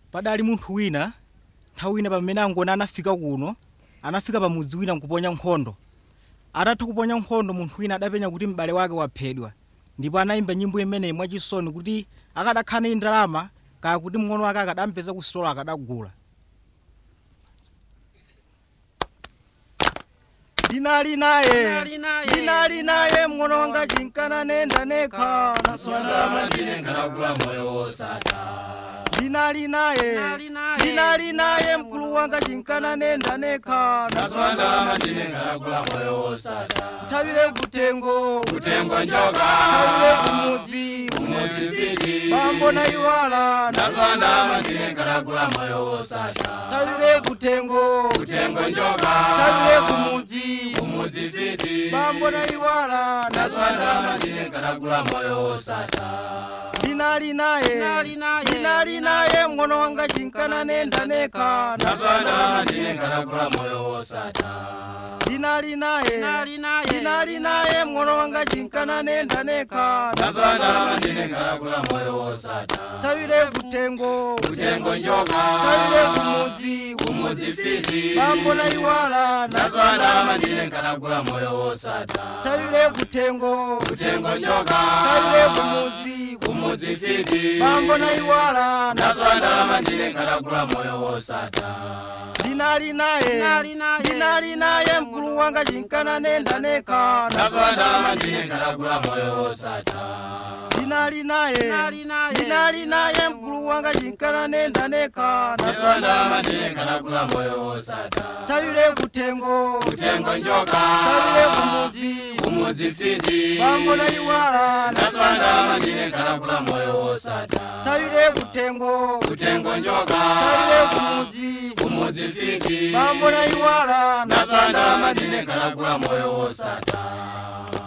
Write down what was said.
padali munthu wina nthawi ina pamene angoni anafika kuno anafika pamudzi wina nkuponya nkhondo atatha kuponya nkhondo munthu wina adapenya kuti m'bale wake waphedwa ndipo anayimba nyimbo imeneyi mwachisoni kuti akadakhala ndi ndalama kaya kuti mng'ono wake akadampeza ku sitolo akadagula linali naye linali naye mng'ono wanga chinkana nenda nekha naswandalama ndine ndinengalagula moyo wosata linali naye linali naye mkulu wanga chinkana nenda nekha naswandalama ndinengalagula moyo wosata thawire kutengo kutengo njoka thawire kumudzi kumudzi fiti bambo na iwala naswandalama ndinengalagula moyo wosata thawire kutengo kutengo njoka thawire kumudzi kumudzi fiti bambo na iwala naswandalama ndinengalagula moyo wosata linali naye linali naye mng'ono wanga chinkana nenda nekha naswandalama ndinengalagula moyo wosata linali naye linali naye mng'ono wanga chinkana nenda nekha naswandalama ndinengalagula moyo wosata thawire kutengo kutengo njoka thawire kumudzi kumudzi fiti bambo na iwala naswandalama ndinengalagula moyo wosata thawire kutengo kutengo njoka thawire kumudzi kumudzi fiti bambo na iwala naswandalama ndinengalagula moyo wosata linali naye linali naye mkulu wanga chinkana nenda nekha naswandalama ndinengalagula moyo wosata linali naye linali naye mkulu wanga chinkana nenda nekha naswandalama ndinengalagula moyo wosata thawire kutengo kutengo njoka thawire kumudzi kumudzi fiti bambo na iwala naswandalama ndinengalagula moyo wosata thawire kutengo kutengo njoka thawire kumudzi kumudzi fiti bambo na iwala naswandalama ndinengalagula moyo wosata